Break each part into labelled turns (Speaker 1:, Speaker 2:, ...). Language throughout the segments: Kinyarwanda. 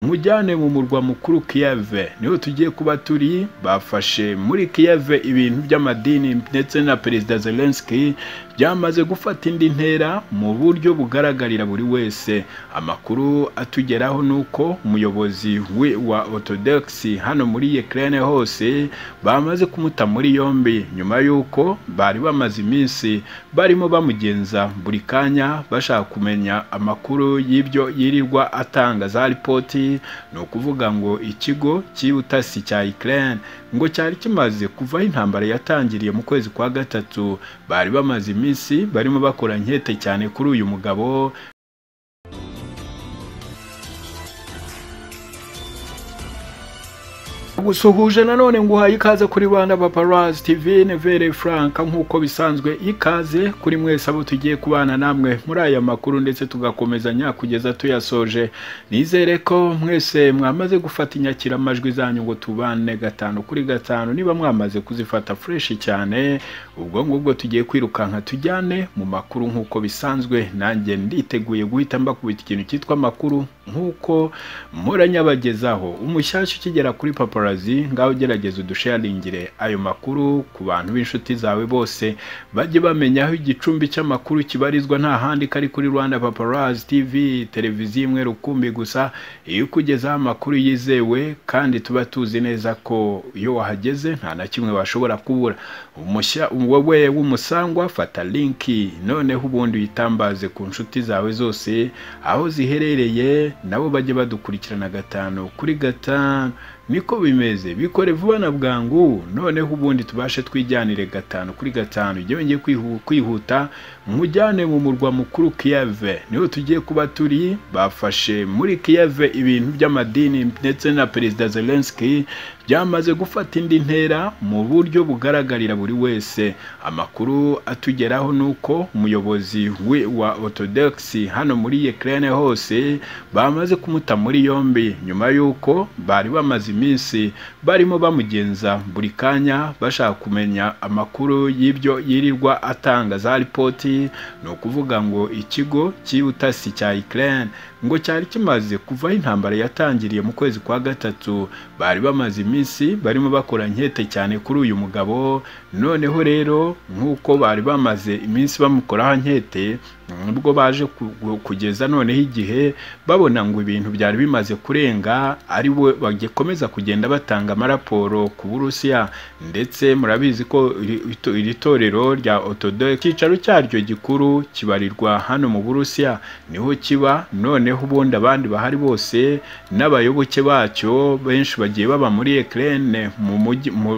Speaker 1: mujyane mu murwa mukuru kiyave niho tugiye kuba turi bafashe muri kiyave ibintu by'amadini ndetse na perezida zelenski byamaze gufata indi ntera mu buryo bugaragarira buri wese amakuru atugeraho ni uko umuyobozi wa orthodox hano muri ukraine hose bamaze kumuta muri yombi nyuma y'uko bari bamaze iminsi barimo bamugenza buri kanya bashaka kumenya amakuru y'ibyo yirirwa atanga za ripoti ni ukuvuga ngo ikigo cy'ubutasi cya ukraine ngo cyari kimaze kuvaho intambara yatangiriye mu kwezi kwa gatatu bari bamaze iminsi minsi barimo bakora nkete cyane kuri uyu mugabo gusuhuje nanone nguhaye ikaze kuri rwanda paparazzi tv nevere frank nk'uko bisanzwe ikaze kuri mwese abo tugiye kubana namwe muri aya makuru ndetse tugakomezanya kugeza tuyasoje nizere ko mwese mwamaze gufata inyakiramajwi zanyu ngo tubane gatanu kuri gatanu niba mwamaze kuzifata fureshi cyane ubwo ngubwo tugiye kwirukanka tujyane mu makuru nk'uko bisanzwe nanjye nditeguye guhita mbakubita ikintu cyitwa amakuru nk'uko muranyabagezaho umushyashya ukigera kuri paparazzi ngaho ugerageza udusharingire ayo makuru ku bantu b'inshuti zawe bose bajye bamenya aho igicumbi cy'amakuru kibarizwa nta handi kari kuri rwanda paparazzi tv televiziyo imwe rukumbi gusa iyo ukugezaho amakuru yizewe kandi tuba tuzi neza ko iyo wahageze nta na kimwe washobora kubura wowe w'umusangwa fata linki noneho ubundi uyitambaze ku nshuti zawe zose aho ziherereye nabo bajye badukurikirana gatanu kuri gatanu niko bimeze bikore vuba na bwangu noneho ubundi tubashe twijyanire gatanu kuri gatanu ujye wongeye kwihuta mujyane mu murwa mukuru kiyave niho tugiye kuba turi bafashe muri kiyave ibintu by'amadini ndetse na perezida zelenski byamaze gufata indi ntera mu buryo bugaragarira buri wese amakuru atugeraho ni uko umuyobozi wa orthodox hano muri ukraine hose bamaze kumuta muri yombi nyuma y'uko bari bamaze iminsi barimo bamugenza buri kanya bashaka kumenya amakuru y'ibyo yirirwa atanga za ripoti ni ukuvuga ngo ikigo cy'ubutasi cya ukraine ngo cyari kimaze kuvaho intambara yatangiriye mu kwezi kwa gatatu bari bamaze iminsi barimo bakora nkete cyane kuri uyu mugabo noneho rero nk'uko bari bamaze iminsi bamukoraho nkete ubwo baje kugeza noneho igihe babona ngo ibintu byari bimaze kurenga ari we bagikomeza kugenda batanga amaraporo ku burusiya ndetse murabizi ko iri torero rya otodoye icyicaro cyaryo gikuru kibarirwa hano mu burusiya niho kiba noneho ubundi abandi bahari bose n'abayoboke bacyo benshi bagiye baba muri ekirene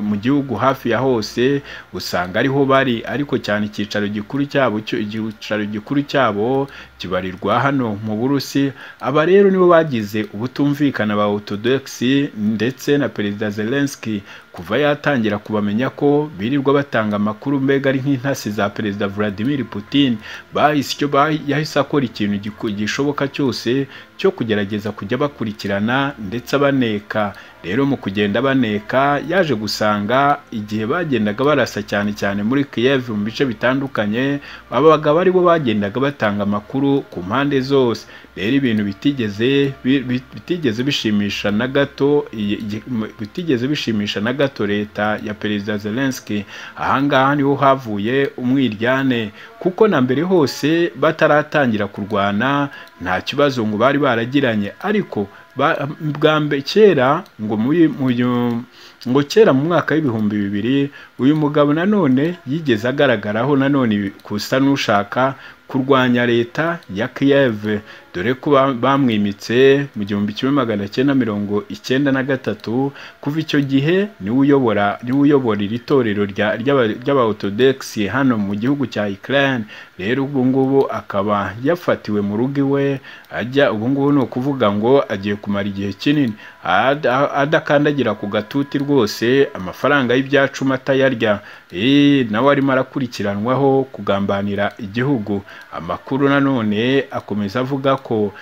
Speaker 1: mu gihugu hafi ya hose usanga ariho bari ariko cyane icyicaro gikuru cyabo icyicaro gikuru cyabo kibarirwa hano mu burusi aba rero nibo bagize ubutumvikana ba orthodoxi ndetse na perezida zelenski kuva yatangira kubamenya ko birirwa batanga amakuru mbega ari nk'intasi za perezida vladimir putin bahise icyo yahise akora ikintu gishoboka cyose cyo kugerageza kujya bakurikirana ndetse abaneka rero mu kugenda baneka yaje gusanga igihe bagendaga barasa cyane cyane muri Kiev mu bice bitandukanye abaga bari bo bagendaga batanga amakuru ku mpande zose rero ibintu bitigeze bitigeze bishimisha na gato bitigeze bishimisha na gato leta ya perezida Zelensky ahangaha niho havuye umwiryane kuko na mbere hose bataratangira kurwana nta kibazo ngo bari baragiranye ariko bwa mbere kera ngo ngo kera mu mwaka w'ibihumbi bibiri uyu mugabo nanone yigeze agaragaraho nanone kusa n'ushaka kurwanya leta ya kiyeve dore ko bamwimitse mu gihumbi kimwe magana cyenda mirongo icyenda na gatatu kuva icyo gihe niwe uyobora niwe uyobora iri torero ry'aba orthodoxi hano mu gihugu cya Ukraine rero ubu ngubu akaba yafatiwe mu rugo iwe ajya ubu ngubu ni ukuvuga ngo agiye kumara igihe kinini adakandagira ku gatuti rwose amafaranga y'ibyacuma atayarya nawe arimo arakurikiranwaho kugambanira igihugu amakuru nanone akomeza avuga ko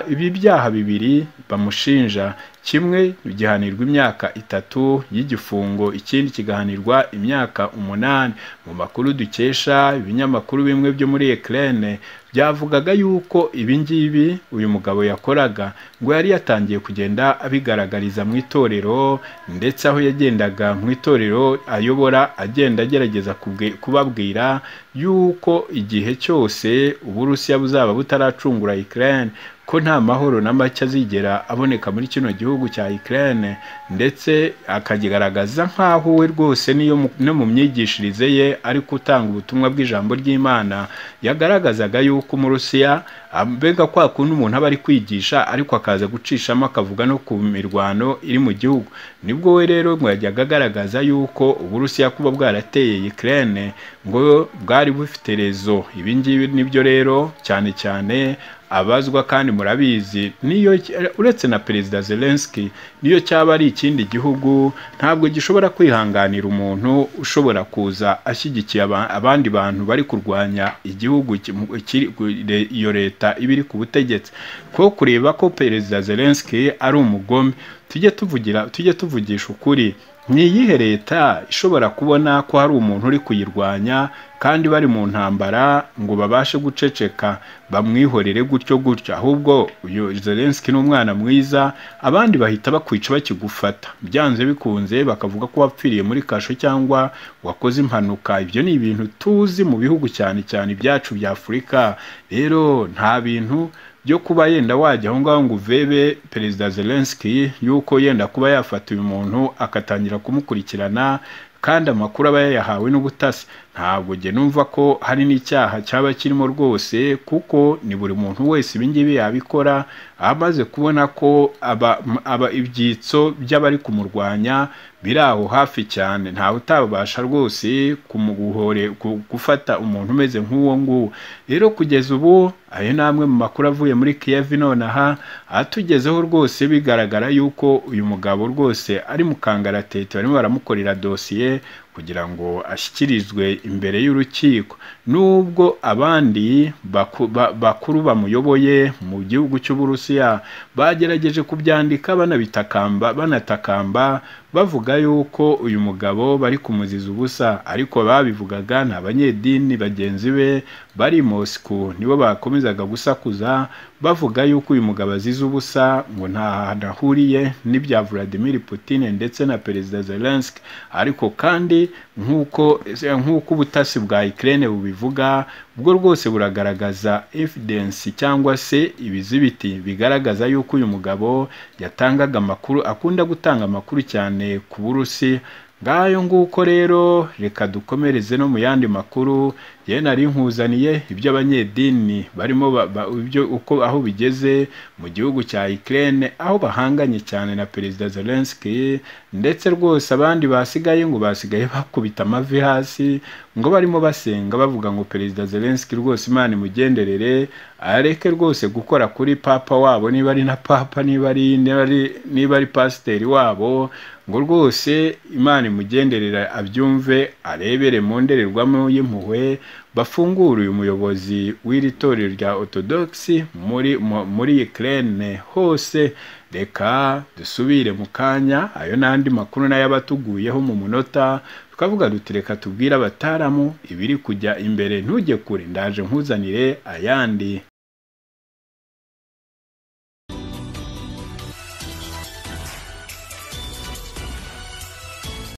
Speaker 1: ibi byaha bibiri bamushinja kimwe gihanirwa imyaka itatu y'igifungo ikindi kigahanirwa imyaka umunani mu makuru dukesha ibinyamakuru bimwe byo muri ekirene byavugaga yuko ibi ngibi uyu mugabo yakoraga ngo yari yatangiye kugenda abigaragariza mu itorero ndetse aho yagendaga mu itorero ayobora agenda agerageza kubwe- kubabwira yuko igihe cyose uburusiya buzaba butaracungura Ukraine ko nta mahoro na make azigera aboneka muri kino gihugu cya Ukraine ndetse akakigaragaza nk'aho we rwose niyo mu- no mu myigishirize ye ari gutanga ubutumwa bw'ijambo ry'Imana yagaragazaga yuko umurusiya mbega kwa kundi umuntu aba ari kwigisha ariko akaza gucishamo akavuga no ku mirwano iri mu gihugu nibwo we rero ngo yajyaga agaragaza yuko uburusiya kuba bwarateye Ukraine ngo bwari bufite rezo ibi ngibi nibyo rero cyane cyane abazwa kandi murabizi niyo uretse na perezida Zelensky niyo cyaba ari ikindi gihugu ntabwo gishobora kwihanganira umuntu ushobora kuza ashyigikiye aba- abandi bantu bari kurwanya igihugu ki- mu- kiri- ku- le- iyo leta iba iri ku butegetsi ko kureba ko perezida Zelensky ari umugome tujye tuvugira tujye tuvugisha ukuri ni iyihe leta ishobora kubona ko hari umuntu uri kuyirwanya kandi bari mu ntambara ngo babashe guceceka bamwihorere gutyo gutyo ahubwo uyu Zelensky ni umwana mwiza abandi bahita bakwica bakigufata byanze bikunze bakavuga ko wapfiriye muri kasho cyangwa wakoze impanuka ibyo ni ibintu tuzi mu bihugu cyane cyane ibyacu bya Afurika rero nta bintu byo kuba yenda wajya aho ngaho ngo uvebe perezida Zelensky yuko yenda kuba yafata uyu muntu akatangira kumukurikirana kandi amakuru aba yayahawe n'ubutasi ntabwo jye numva ko hari n'icyaha cyaba kirimo rwose kuko ni buri muntu wese ibi ngibi yabikora amaze kubona ko aba, aba ibyitso by'abari kumurwanya biri aho hafi cyane ntawe utabasha rwose kumuguhore gu- gufata umuntu umeze nk'uwo nguwo rero kugeza ubu ayo ni amwe mu makuru avuye muri Kiev nonaha atugezeho rwose bigaragara yuko uyu mugabo rwose ari mu kangaratete barimo baramukorera dosiye kugira ngo ashyikirizwe imbere y'urukiko nubwo abandi baku- ba- bakuru bamuyoboye mu gihugu cy'uburusiya bagerageje kubyandika banabitakamba banatakamba bavuga yuko uyu mugabo bari kumuziza ubusa ariko babivugaga ni abanyedini bagenzi be bari i Moscow nibo bakomezaga gusakuza bavuga yuko uyu mugabo azize ubusa ngo nta hantu ahuriye n'ibya Vladimir Putin ndetse na Perezida Zelensky ariko kandi nk'uko nk'uko ubutasi bwa Ukraine bubivuga bwo rwose buragaragaza evidence cyangwa se ibizibiti bigaragaza yuko uyu mugabo yatangaga amakuru akunda gutanga amakuru cyane ku Burusi ngayo nguko rero reka dukomereze no mu yandi makuru ye nari nkuzaniye ibyo abanyedini barimo ba- ba- ibyo uko aho bigeze mu gihugu cya Ukraine aho bahanganye cyane na Perezida Zelensky ndetse rwose abandi basigaye ngo basigaye bakubita amavi hasi ngo barimo basenga bavuga ngo Perezida Zelensky rwose Imana imugenderere areke rwose gukora kuri papa wabo niba ari na papa niba ari niba ari niba ari pasiteri wabo ngo rwose Imana imugenderera abyumve arebere mu ndorerwamo y'impuhwe bafungure uyu muyobozi w'iri torero rya orthodoxi muri mu- muri Ukraine hose reka dusubire mu kanya ayo n'andi makuru nayo aba atuguyeho mu munota tukavuga duti reka tubwire abataramu ibiri kujya imbere ntujye kure ndaje nkuzanire ayandi